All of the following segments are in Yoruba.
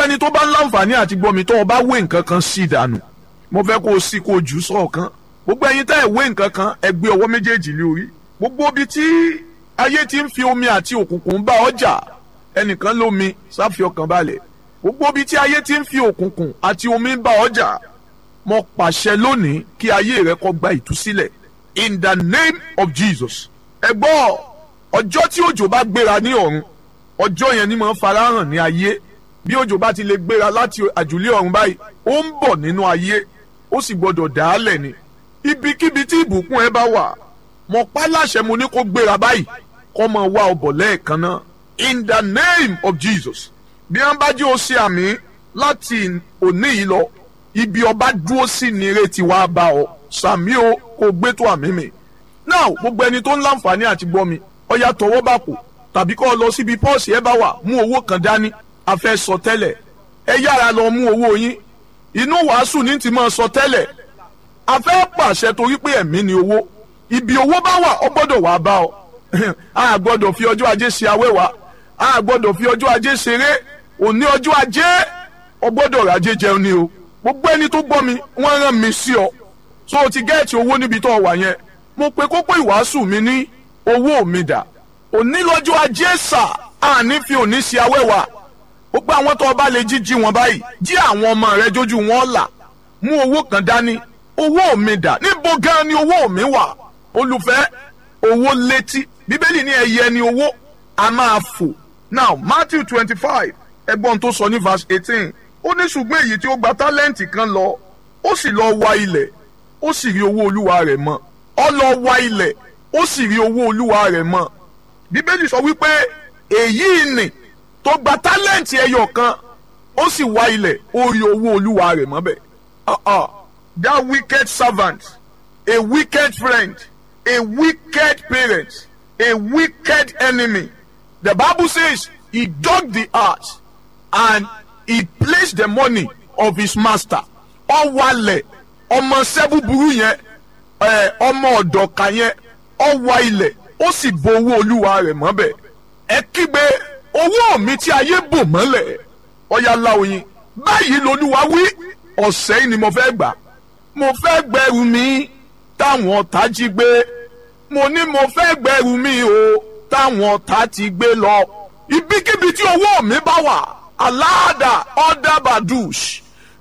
ẹni tó bá ń láǹfààní àti gbọ́ mi tó o bá wé nǹkan kan sí ìdànù mo fẹ́ kó o sí kó o jù sọ̀kan gbogbo ẹ̀yin tẹ́ ẹ̀ wé nǹkan kan ẹ gbé ọwọ́ méjèèjì lé orí gbogbo ibi tí ayé ti ń fi omi àti òkùnkùn bá ọjà ẹnìkan lómi sáfi ọkàn balẹ̀ gbogbo ibi tí ayé ti ń fi òkùnkùn àti omi bá ọjà mo pàṣẹ lónìí kí ayé rẹ kó gba ìtúsílẹ̀ in the name of Jesus ẹ gbọ́ ọjọ́ tí òjò bá gbéra ní ọ̀run ọjọ́ yẹn ni mo ń farahàn ní ayé bí òjò bá ti lè gbéra láti àjùlé ọ̀run báyìí ó ń bọ̀ nínú ayé ó sì gbọ́dọ̀ dàálẹ̀ ni ibikíbi tí ìbùkún ẹ bá wà mo pa láṣẹ mo ní kó gbéra báyìí kó máa wá ọbọ̀ lẹ́ẹ̀kan náà in the name of Jesus bí wọ́n bá jẹ́ o ṣe àmì láti òní yìí lọ ibi ọba dúró sí ni ìrètí wa bá ọ sàmí o kò gbé tó àmì mi now gbogbo ẹni tó ń láǹfààní àti gbọ́ mi ọya tọwọ́ bá kò tàbí kọ́ ọ lọ síbi pọ́ọ̀sì ẹ bá wà mú owó kan dání a fẹ́ sọ tẹ́lẹ̀ ẹ yára lọ mú owó yín inú wàásù ní ti máa sọ tẹ́lẹ̀ a fẹ́ pàṣẹ torí pé ẹ̀mí ni owó ibi owó bá wà ọ gbọ́dọ̀ wà bá ọ a gbọ́dọ̀ fi ọjọ́ ajé ṣe awẹ́wà a gbọ́dọ̀ fi ọjọ́ ajé ṣeré òní ọjọ́ ajé ọ gbọ́dọ̀ rajé jẹun ni o gbogbo ẹni tó gbọ́ mi wọ́n rán mi sí ọ so o ti gẹ́ẹ̀tì owó níbi tó wà yẹn mo pe kókó ìwàásù mi ní owó mi dà òní lọ́jọ́ ajé sà àní fi òní ṣe awẹ́wà gbogbo àwọn tó bá lè jíjí wọn báyìí jí àwọn ọmọ rẹ jójú wọn là mú owó kan dání owó mi dà níbo gan ni owó mi wà olùfẹ́ owó létí bíbélì ní ẹyẹ ni owó a máa fò now matthew twenty five ẹgbọ́n tó sọ ní verse eighteen ó ní ṣùgbọ́n èyí tí ó gba tálẹ́ǹtì kan lọ ó sì lọ wa ilẹ̀ ó sì rí owó olúwa rẹ̀ mọ́ ó lọ wa ilẹ̀ ó sì rí owó olúwa rẹ̀ mọ́ bíbélì sọ wípé èyí ni tó gba tálẹ́ǹtì ẹyọ kan ó sì wá ilẹ̀ ó rí owó olúwa rẹ̀ mọ́ bẹ́ẹ̀. Uh-uh. that wicked servant a wicked friend a wicked parent a wicked enemy the bible says he dug the earth and he placed the money of his master ó wálẹ̀ ọmọ sẹ́búburú yẹn ọmọ ọ̀dọ̀ka yẹn ó wá ilẹ̀ ó sì bo owó olúwa rẹ̀ mọ́ bẹ́ẹ̀ ẹ kígbe owó mi tí ayé bò mọ́lẹ̀ ọ̀yà láoyin báyìí lolúwa wí ọ̀sẹ̀ yìí ni mo fẹ́ gbà mo fẹ́ gbẹrù mi táwọn ọ̀tá jí gbé mo ní mo fẹ́ gbẹrù mi o táwọn ọ̀tá ti gbé lọ ibikíbi tí owó mi bá wà aláàdà ọ̀dàbàdùs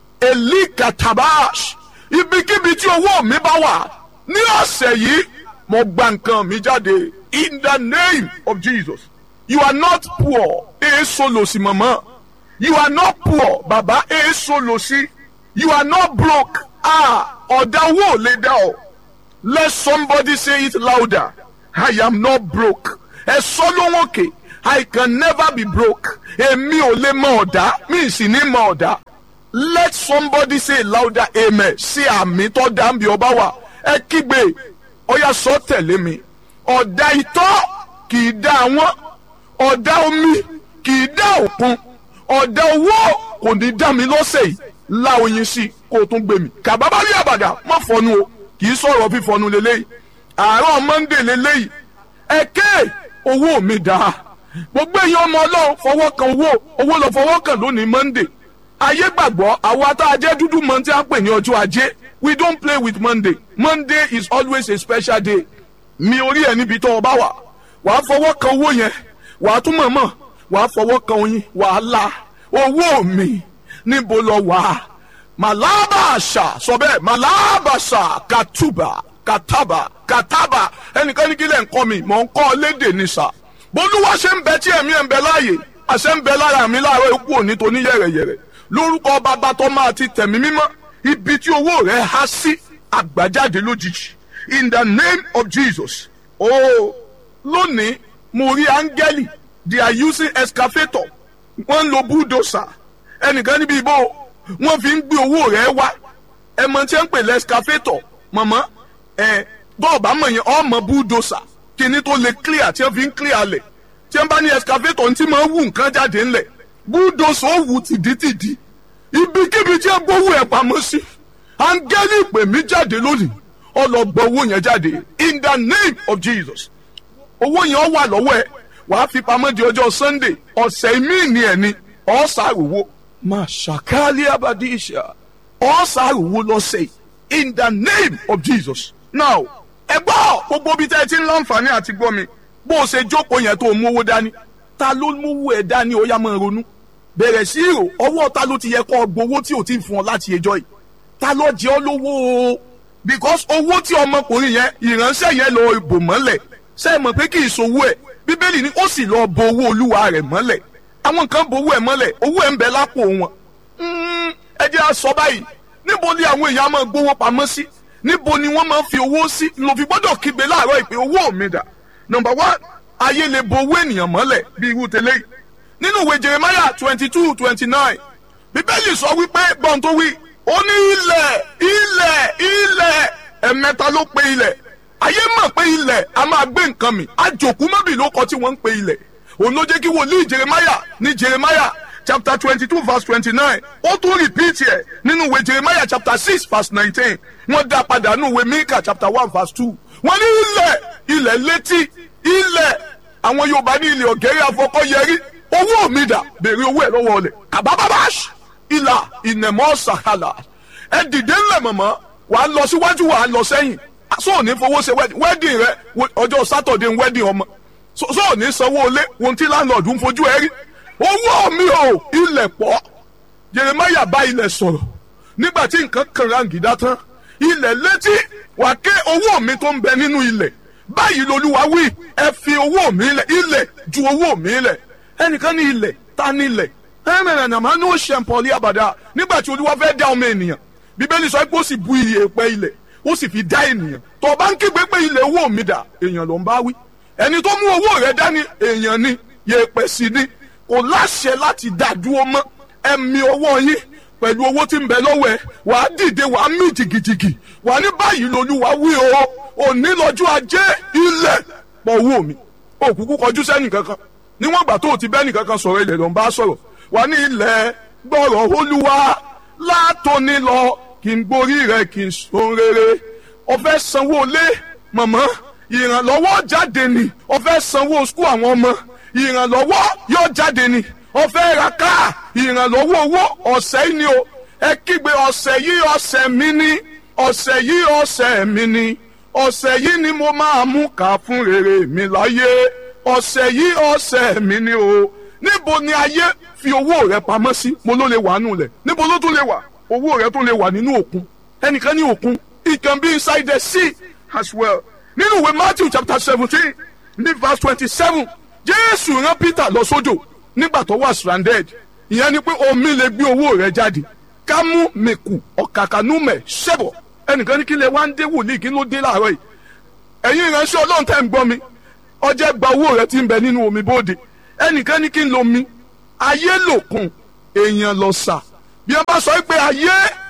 elikatabash ibikíbi tí owó mi bá wà ní ọ̀sẹ̀ yìí mo gba nǹkan mi jáde in the name of Jesus you are not poor èso lòsì mọ̀mọ́ you are not poor bàbá èso lòsì you are not broke ah ọ̀dà owó ò lè dá ọ let somebody say it louder I am not broke ẹ sọ lóhùn òkè I can never be broke èmi ò lè mọ ọ̀dà mi sì ní mọ ọ̀dà let somebody say louder amen sí àmì tó dá ń bí ọba wa ẹ kígbe ọyà sọ tẹ̀lé mi ọ̀dà ìtọ́ kì í dá àwọn ọ̀dà omi kì í dá òkun ọ̀dà owó kò ní dá mi lọ́sẹ̀ yìí la oyin sí kó o tún gbé mi kàbábá rí àbàdà má fọnu o kì í sọ̀rọ̀ fífọnu lélẹ́yìí àárọ̀ monday lélẹ́yìí ẹ̀kẹ́ owó mi dá gbogbo èèyàn ọmọ ọlọ́run fọwọ́ kan owó owó lọ fọwọ́ kan lónìí monday ayé gbàgbọ́ àwa tá a jẹ́ dúdú mọ́ tí a pè ní ọjọ́ ajé we don't play with monday monday is always a special day mi orí ẹ̀ níbi tó o bá wà wàá fọwọ́ kan owó yẹn wàá tún mọ̀mọ́ wàá fọwọ́ kan oyin wàá la owó mi níbo lọ wà màlábàṣà sọ bẹ́ẹ̀ màlábàṣà kàtúbà kàtàbà kàtàbà ẹnìkan ní kí lè ń kọ́ mi mò ń kọ́ lédè ní sà bólúwa ṣe ń bẹ tí ẹ̀mí ẹ̀ ń bẹ láàyè àṣẹ ń bẹ lára mi láàárọ̀ ikú òní tó ní yẹ̀rẹ̀yẹ̀rẹ̀ lórúkọ bàbá tó máa ti tẹ̀mí mímọ́ ibi tí owó rẹ̀ há sí àgbàjáde lójijì in the name of Jesus oh lónìí mo rí áńgẹ́lì they are using excavator wọ́n ń lo bulldozer ẹnìkan níbi ìbò wọ́n fi ń gbé owó rẹ̀ wá ẹ mọ̀ tí ń pè lẹ́skafétọ̀ mọ̀mọ́ ẹ bọ́ọ̀bá mọ̀ yẹn ọmọ bulldozer kíní tó lè clear tí wọ́n fi ń clear lẹ̀ tí wọ́n bá ní excavator tí máa ń wù nǹkan jáde ńlẹ̀ bulldozer ó wù tìdítìdí ibikíbi tí wọ́n gbówó ẹ̀ pamọ́ sí áńgẹ́lì pè mí jáde lónìí ọlọ́gbọ́ owó yẹn jáde in the name of Jesus owó yẹn wà lọ́wọ́ ẹ wàá fi pamọ́ di ọjọ́ Sunday ọ̀sẹ̀ míì ní ẹ̀ ni ọ̀sà àwòwò máa ṣàkálí abadíṣà ọ̀sàrùwò lọ́sẹ̀ in the name of Jesus. now ẹ gbọ́ gbogbo ibi tẹ́ ẹ ti ń láǹfààní àti gbọ́ mi bó o ṣe jókòó yẹn tó o mú owó dání ta ló mú owó ẹ dání ó yá máa ronú bẹ̀rẹ̀ sí ìrò ọwọ́ ta ló ti yẹ kó gbowó tí ò ti fún ọ láti ẹjọ́ yìí ta ló jẹ́ ọ lówó o because owó tí ọmọkùnrin yẹn ìránṣẹ́ yẹn lọ bò mọ́lẹ̀ ṣe é mọ̀ pé kì í sowó ẹ̀ bíbélì ni ó sì lọ bo owó olúwa rẹ̀ mọ́lẹ̀ àwọn kan bo owó ẹ̀ mọ́lẹ̀ owó ẹ̀ ń bẹ lápò wọn ẹ jẹ́ á sọ báyìí níbo ni àwọn èèyàn máa gbowó pamọ́ sí níbo ni wọ́n máa fi owó sí ló fi gbọ́dọ̀ kígbe láàárọ̀ ìpè owó mi dà number one ayé lè bo owó ènìyàn mọ́lẹ̀ bí irú tẹ́lẹ̀ yìí nínú ìwé jeremiah twenty two twenty nine bíbélì sọ wípé gbọ́n tó wí ó ní ilẹ̀ ilẹ̀ ilẹ̀ ẹ̀mẹ́ta ló pe ilẹ̀ ayé mọ̀ pé ilẹ̀ a máa gbé nǹkan mi àjòkú mọ́bì ló kọ tí wọ́n ń pe ilẹ̀ òun ló jẹ́ kí wòlíì jeremiah ní jeremiah chapter twenty two verse twenty nine ó tún repeat ẹ̀ nínú ìwé jeremiah chapter six verse nineteen wọ́n dá padà nínú ìwé mika chapter one verse two wọ́n ní ilẹ̀ ilẹ̀ létí ilẹ̀ àwọn yorùbá ní ilẹ̀ ọ̀gẹ́rẹ́ afọkọ́yẹrí owó mi dà béèrè owó ẹ̀ lọ́wọ́ ọ̀lẹ̀ kàbábábáṣ ìlà ìnẹ̀mọ́ sàkàlà ẹ dìde ńlẹ̀ mọ̀mọ́ wà á lọ síwájú wà á lọ sẹ́yìn so ò ní fowó ṣe wedding rẹ ọjọ́ sátọ̀dẹ̀ wedding ọmọ so ò ní sanwó ilé ohun tí láńlọ́ọ̀dù ń fojú ẹ rí owó mi ò ilẹ̀ pọ̀ Jeremiah bá ilẹ̀ sọ̀rọ̀ nígbà tí nǹkan kan rangida tán ilẹ̀ létí wà ké owó mi tó ń bẹ nínú ilẹ̀ báyìí lolúwa wí ẹ fi owó mi lẹ̀ ilẹ̀ ju owó mi lẹ̀ ẹnìkan ní ilẹ̀ ta ní ilẹ̀ ẹ̀rẹ̀rẹ̀ nàmá ní ó ṣe pọ̀lì àbàdà nígbà tí olúwa fẹ́ dá ọmọ ènìyàn bíbélì sọ pé ó sì bu iye pẹ́ ilẹ̀ ó sì fi dá ènìyàn tó o bá ń kígbe pé ilẹ̀ owó mi dà èèyàn ló ń bá wí ẹni tó mú owó rẹ̀ dání èèyàn ni yèèpẹ̀ sí ni kò láṣẹ láti dá dúró mọ́ ẹ̀mí owó yín pẹ̀lú owó tí ń bẹ lọ́wọ́ ẹ̀ wà á dìde wà á mí jìgìjìgì wà á ní báyìí lolúwa wí o òní lọ́jọ́ ajé ilẹ̀ pọ̀ owó mi òkùnkùn kọjú sẹ́nì kankan níwọ̀n ìgbà tó o ti bẹ́ẹ̀ nìkankan sọ̀rọ̀ ilẹ̀ ló ń bá sọ̀rọ̀ wà ní ilẹ̀ gbọ́rọ̀ olúwa látòní lọ kí n gborí rẹ̀ kí n sun rere ọ̀fẹ́ sanwó lé mọ̀mọ́ ìrànlọ́wọ́ jáde ni ọ̀fẹ́ sanwó skul àwọn ọmọ ìrànlọ́wọ́ yóò jáde ni ọ̀fẹ́ ra káà ìrànlọ́wọ́ owó ọ̀sẹ̀ yìí ni o ẹ kígbe ọ̀sẹ̀ yìí ọ̀sẹ̀ mi ni ọ̀sẹ̀ yìí ọ̀sẹ̀ mi ni ọ̀sẹ̀ yìí ni mo máa mú ká fún rere mi láyé ọ̀sẹ̀ yìí ọ̀sẹ̀ mi ni o níbo ni ayé fi owó rẹ pamọ́ sí mo ló lè wà nù lẹ̀ níbo ló tún lè wà owó rẹ tún lè wà nínú òkun ẹnìkan ní òkun it can be inside the sea as well nínú ìwé Matthew chapter seventeen ní verse twenty-seven Jésù rán Peter lọ sódò nígbà tó wà stranded ìyẹn ni pé omi lè gbé owó rẹ jáde kámú mẹ́kù ọ̀kàkànúmẹ̀ ṣẹ̀bọ̀ ẹnìkan ní kí lè wá ń dé wòlíì kí ló dé láàárọ̀ yìí ẹ̀yin ìránṣẹ́ ọlọ́run tẹ́ ń gbọ́ mi ọjẹ́ gba owó rẹ ti ń bẹ nínú omi bóde ẹnìkan ní kí n lo mi ayé lòkun èèyàn lọ sà bí wọ́n bá sọ pé ayé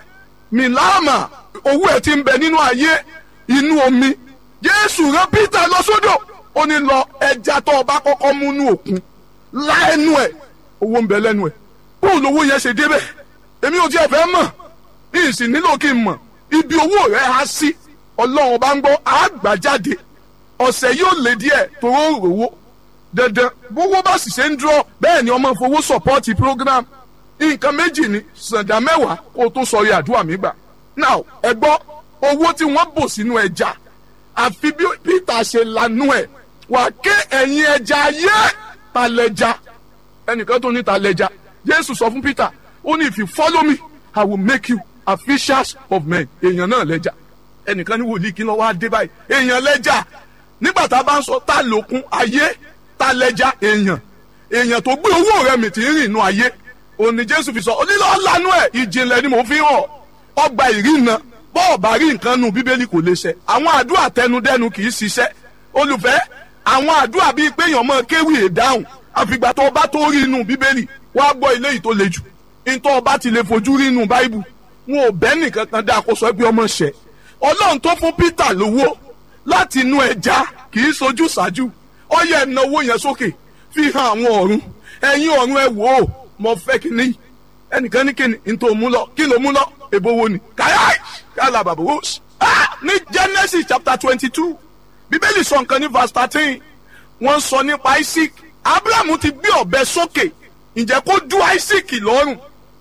mi láàmà owó ẹ̀ ti ń bẹ nínú ayé inú omi Jésù rán Peter lọ sódò ó ní lọ ẹja tó o bá kọ́kọ́ mú nú òkun láẹnu ẹ̀ owó ń bẹ lẹ́nu ẹ̀ bóun lówó yẹn ṣe débẹ̀ èmi ò tiẹ̀ fẹ́ mọ̀ ìsìn nílò kí n mọ̀ ibi owó rẹ̀ á sí ọlọ́run bá ń gbọ́ àgbàjáde ọ̀sẹ̀ yóò lé díẹ̀ toró rówó dandan gbogbo bá sì ṣe ń dúró bẹ́ẹ̀ ni ọmọ fowó sọ̀pọ́ọ̀tì program nǹkan méjì ni sàǹdà mẹ́wàá kó o tó sọrí àdúrà mi gbà now ẹ gbọ́ owó tí wọ́n bò sínú ẹja àfi bí Peter ṣe lanú ẹ̀ wà ké ẹ̀yìn ẹja ayé ta lẹ́ja ẹnìkan tó ní ta lẹ́ja Jésù sọ fún Peter ó ní if you follow me I will make you a fishers of men èèyàn náà lẹ́ja ẹnìkan ní wòlíì kí ló wá dé báyìí èèyàn lẹ́jà nígbà tá a bá ń sọ ta lòkun ayé ta lẹ́jà èèyàn èèyàn tó gbé owó rẹ̀ mì tí ń rìn inú ayé òní Jésù fi sọ onílọ lanu ẹ ìjìnlẹ̀ ni mo fi hàn ọgbà ìrìnà bọ́ọ̀ bá rí nǹkan nu bíbélì kò lè ṣẹ àwọn àdúrà tẹnudẹ́nu kì í ṣiṣẹ́ olùfẹ́ àwọn àdúrà bíi pé èèyàn mọ kéwì èdáhùn àfìgbà tó o bá tó rí inú bíbélì wàá gbọ́ ilé yìí tó le jù nítorí ọba ti lè fojú rí inú báíbù wọn ò bẹ́ nìkan kan dáa kó sọ pé ọmọ ṣẹ ọlọ́run tó fún Peter lówó láti inú ẹja kì í sojú ṣáájú ọyẹ ìnáwó yẹn sókè fi hàn àwọn ọ̀run ẹ̀yin ọ̀run ẹ wò ó mo fẹ́ kí ni ẹnìkan ní kí ni n tó mú lọ kí ló mú lọ èbó wo ni káyà kálá bàbá wò ó ní Genesis chapter twenty two bíbélì sọ nǹkan ní verse thirteen wọ́n sọ nípa Isaac Abraham ti gbé ọ̀bẹ sókè ǹjẹ́ kó dú Isaac lọ́rùn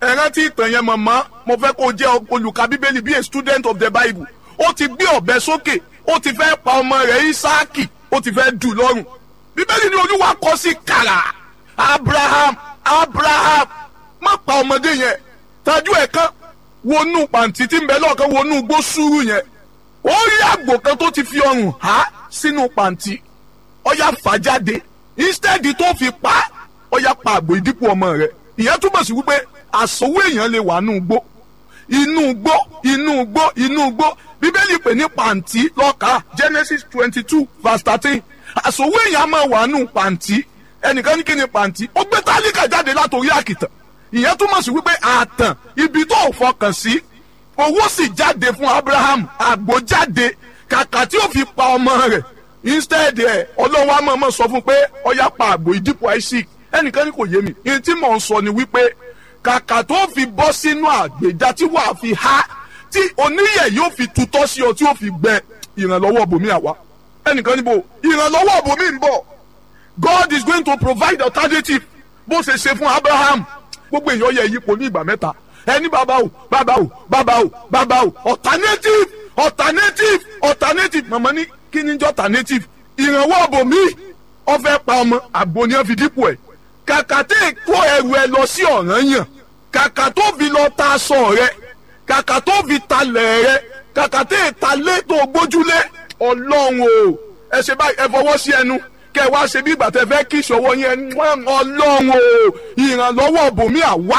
ẹ rántí ìtàn yẹn mọ̀mọ́ mo fẹ́ kó jẹ́ olùka bíbélì bí a student of the bible ó ti gbé ọ̀bẹ sókè ó ti fẹ́ pa ọmọ rẹ̀ isaaki ó ti fẹ́ dù lọ́rùn bíbélì ní olúwa kọ sí kàrà abraham abraham má pa ọmọdé yẹn tajú ẹ̀ kan wọnú pàǹtí tí ń bẹ lọ́ọ̀kan wọnú gbó sùúrù yẹn ó rí àgbò kan tó ti fi ọrùn há sínú pàǹtí ọyá fà jáde instead tó fi pa ọyá pa àgbò ìdípò ọmọ rẹ̀ ìyẹn túbọ̀ sí wípé àsòwò èèyàn lè wà nù gbó inú gbó inú gbó inú gbó bíbélì pè ní pàǹtí lọ́ka genesis twenty two verse thirteen àsòwò èèyàn máa wà nù pàǹtí ẹnìkan ní kí ni pàǹtí ó gbé tálíkà jáde látòrí àkìtàn ìyẹn túmọ̀ sí wípé àtàn ibi tó fọkàn sí owó sì jáde fún abraham àgbò jáde kàkà tí ó fi pa ọmọ rẹ̀ instead ẹ̀ ọlọ́run wa mọ̀ọ́mọ̀ sọ fún pé ọyá pa àgbò ìdípò isaac ẹnìkan ní kò yé mi ìyẹn tí mò ń sọ ni wípé kàkà tó fi bọ́ sínú àgbèjà tí wàá fi há tí oníyẹ̀ yóò fi tutọ́ sí ọ tí yóò fi gbẹ ìrànlọ́wọ́ bòmí àwa ẹnìkan níbo ìrànlọ́wọ́ bòmí ń bọ̀ God is going to provide alternative bó ṣe ṣe fún Abraham gbogbo èèyàn yẹ yípo ní ìgbà mẹ́ta ẹni bàbá o bàbá o bàbá o bàbá o alternative alternative alternative màmá ní kí ni jẹ́ alternative ìrànwọ́ bòmí ó fẹ́ pa ọmọ àgbo ni wọ́n fi dípò ẹ̀ kàkà tẹ́ kó ẹrù ẹ lọ sí ọ̀ràn yàn kàkà tó fi lọ ta aṣọ rẹ kàkà tó fi talẹ̀ rẹ kàkà tẹ́ talé tó gbójúlé ọlọ́run o ẹ ṣe báyìí ẹ fọwọ́ sí ẹnu kẹ wá ṣe bí ìgbà tẹ fẹ́ kí ìṣọwọ́ yẹn ọlọ́run o ìrànlọ́wọ́ bòmí àwa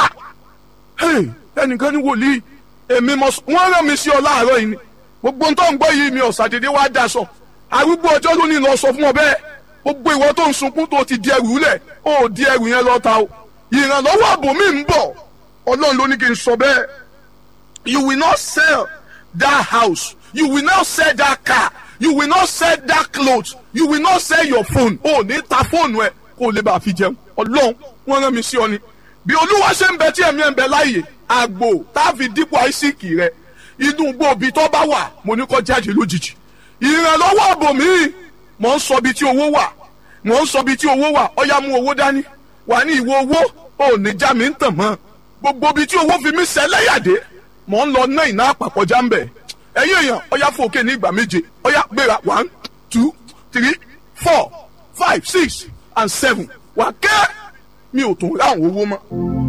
ẹnìkan ní wòlíì èmi mọ wọ́n rán mi sí ọ láàárọ̀ yìí ni gbogbo tó ń gbọ́ yìí mi ọ̀sàdédé wá daṣọ arúgbó ọjọ́ ló ní lọ sọ fún ọ bẹ́ẹ̀ gbogbo ìwọ tó ń sunkún tó ti di ẹrù lẹ̀ ó di ẹrù yẹn lọ́ta o ìrànlọ́wọ́ àbòmí ń bọ̀ ọlọ́run ló ní kí n sọ bẹ́ẹ̀ you will not sell that house you will not sell that car you will not sell that cloth you will not sell your phone ó ní ta fóònù ẹ kó o lè bá a fi jẹun ọlọ́run wọ́n rán mi sí ọ ni bí olúwa ṣe ń bẹ tí ẹ̀mí ẹ̀ ń bẹ láàyè àgbò tá a fi dípò àìsíkì rẹ inú gbòòbí tó bá wà mo ní kó jáde lójijì ìrànlọ́wọ́ àbòmí mò ń sọ bí tí owó wà mò ń sọ bí tí owó wà ọyá mú owó dání wà ní ìwọ owó ò ní já mi ń tàn mọ́ gbogbo bí tí owó fi mí sẹ́lẹ̀yàdé mò ń lọ ná ìná àpapọ̀já ń bẹ̀ ẹ̀yin èèyàn ọyá fòkè ní ìgbà méje ọyá gbéra one two three four five six and seven wà kẹ́ mi ò tún ráhùn owó mọ́.